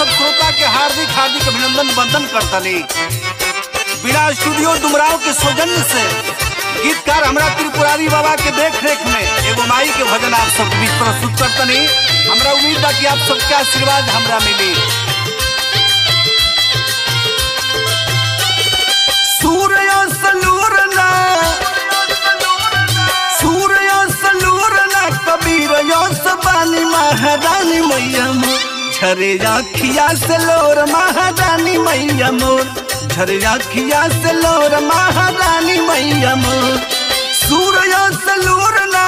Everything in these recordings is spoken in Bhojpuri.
सब श्रोता के हार्दिक हार्दिक अभिनंदन वंदन करतनी बिना स्टूडियो डुमराव के सौजन्य से गीतकार हमरा त्रिपुरारी बाबा के देख रेख में एगो माई के भजन आप सबके बीच प्रस्तुत करतनी हमरा उम्मीद बा कि आप सबके आशीर्वाद हमरा मिली सूर्य सलूर ना सूर्य सलूर ना कबीर यस बानी महारानी मैया मोर झरे अखिया से लोर महारानी मैया मोर झरे अखिया से लोर महारानी मैया मोर सूर्य सलूर ना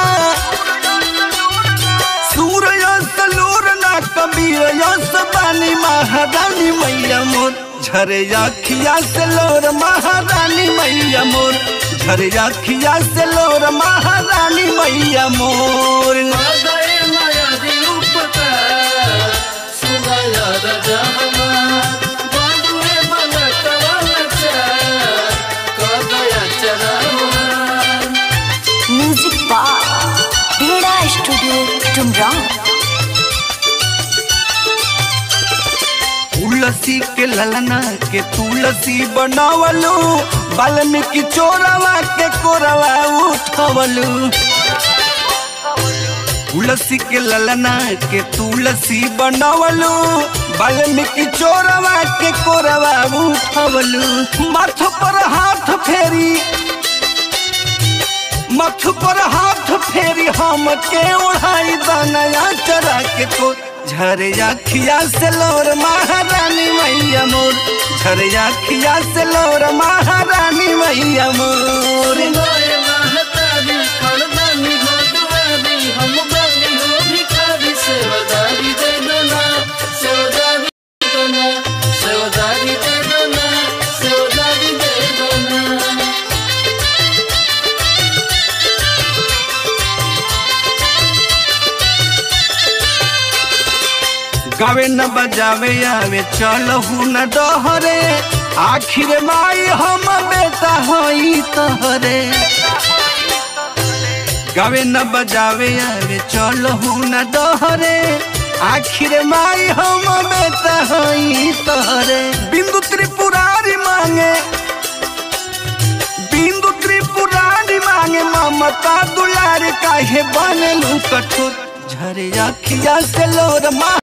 सूर्य सलूर ना कबीर यस बानी महारानी मैया मोर झरे अखिया से लोर महारानी मैया मोर झरे अखिया से लोर महारानी मैया मोर मादय माया दी उपकार सुनाया राजा हमार बाबुए बना कवाला चार कदया चरावार म्यूजिक बार बेड़ा स्टूडियो डुमराव तुलसी के ललना के तुलसी बनावलू वाल्मीकि चोरवा के कोरवा उठवलू तुलसी के ललना के तुलसी बनावलू वाल्मीकि चोरवा के कोरवा उठवलू माथ पर हाथ फेरी मथ पर हाथ फेरी हम के ओढ़ाई दनया चरा के तो झरे अखिया से लोर महारानी मैया मोर झरे अखिया से लोर महारानी मैया मोर सुनाए महतारी खड़दानी हो दुआरी हम बानी हो भिखारी सेवदारी दे दना सेवदारी दे दना सेवदारी दे दना सेवदारी दे दना गावे न बजावे आवे चलहू न डहरे आखिर माई हम बेटा हई तहरे गावे न बजावे आवे चलहू न डहरे आखिर माई हम बेटा हई तहरे बिंदु त्रिपुरारी मांगे बिंदु त्रिपुरारी मांगे ममता दुलार काहे बनलू कठोर झरे अखिया से लोर मा